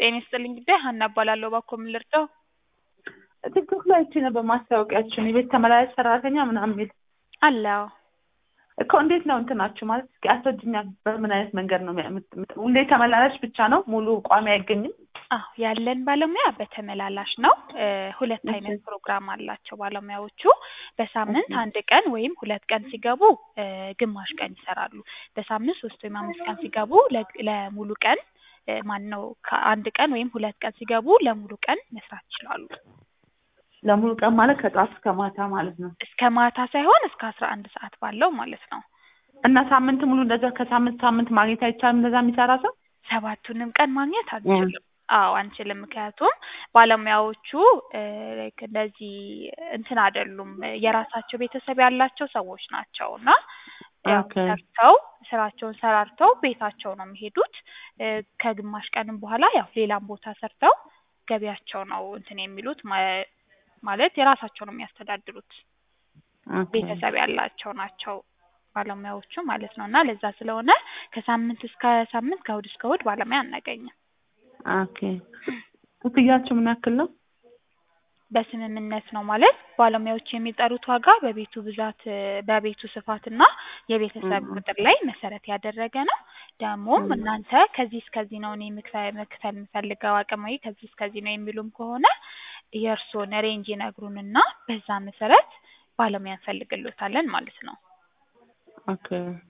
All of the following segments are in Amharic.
ጤና ይስጥልኝ ጉዳይ ሀና እባላለሁ። እባክዎ ምን ልርዳው? ቲክቶክ ላይ አይቼ ነበር ማስታወቂያችን የቤት ተመላላሽ ሰራተኛ ምናምን የሚል አለው እኮ እንዴት ነው እንትናችሁ ማለት እስኪ አስረጅኛ በምን አይነት መንገድ ነው የምት- የምት- ሁሌ ተመላላሽ ብቻ ነው ሙሉ ቋሚ አይገኝም አዎ ያለን ባለሙያ በተመላላሽ ነው። እ ሁለት እሺ። አይነት ፕሮግራም አላቸው ባለሙያዎቹ። በሳምንት እሺ። አንድ ቀን ወይም ሁለት ቀን ሲገቡ እ ግማሽ ቀን ይሰራሉ። በሳምንት ሶስት ወይም አምስት ቀን ሲገቡ ለ- ለሙሉ ቀን ማን ነው ከአንድ ቀን ወይም ሁለት ቀን ሲገቡ ለሙሉ ቀን መስራት ይችላሉ። ለሙሉ ቀን ማለት ከጠዋት እስከ ማታ ማለት ነው እስከ ማታ ሳይሆን እስከ አስራ አንድ ሰዓት ባለው ማለት ነው። እና ሳምንት ሙሉ እንደዛ ከሳምንት ሳምንት ማግኘት አይቻልም እንደዛ የሚሰራ ሰው ሰባቱንም ቀን ማግኘት አንችልም። አዎ አንችልም። ምክንያቱም ባለሙያዎቹ እ ላይክ እንደዚህ እንትን አይደሉም የራሳቸው ቤተሰብ ያላቸው ሰዎች ናቸው እና ያው ኦኬ። ሰርተው ስራቸውን ሰራርተው ቤታቸው ነው የሚሄዱት። እ ከግማሽ ቀንም በኋላ ያው ሌላም ቦታ ሰርተው ገቢያቸው ነው እንትን የሚሉት ማ- ማለት የራሳቸው ነው የሚያስተዳድሩት። ኦኬ። ቤተሰብ ያላቸው ናቸው ባለሙያዎቹ ማለት ነው እና ለዛ ስለሆነ ከሳምንት እስከ ሳምንት ከእሑድ እስከ እሑድ ባለሙያ አናገኝም። ኦኬ ክፍያችሁ ምን ያክል ነው በስምምነት ነው ማለት ባለሙያዎች የሚጠሩት ዋጋ በቤቱ ብዛት እ በቤቱ ስፋትና የቤተሰብ 음. ቁጥር ላይ መሰረት ያደረገ ነው። ደግሞም 음. እናንተ ከዚህ እስከዚህ ነው እኔ መክፈ- መክፈል የምፈልገው አቅም ወይ ከዚህ እስከዚህ ነው የሚሉም ከሆነ የእርስዎን ሬንጅ ይነግሩንና በዛ መሰረት ባለሙያ እንፈልግሎታለን ማለት ነው። ኦኬ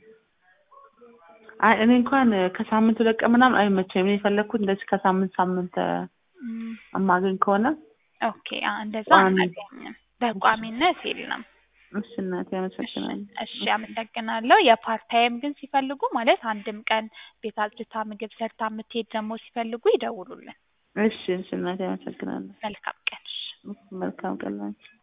አይ እኔ እንኳን ከሳምንት ሁለት ቀን ምናምን አይመቸኝም እኔ የፈለግኩት እንደዚህ ከሳምንት ሳምንት እ ም፣ እማገኝ ከሆነ ኦኬ አ እንደዛ ቋሚ። አናገኝም። በቋሚነት የለም። እሺ እናቴ አመሰግናለሁ እሺ አመሰግናለሁ። የፓርት ታይም ግን ሲፈልጉ ማለት አንድም ቀን ቤት አጽድታ ምግብ ሰርታ የምትሄድ ደግሞ ሲፈልጉ ይደውሉልን። እሺ እሺ እናቴ አመሰግናለሁ መልካም ቀን። እሺ። መልካም ቀን ላንቺ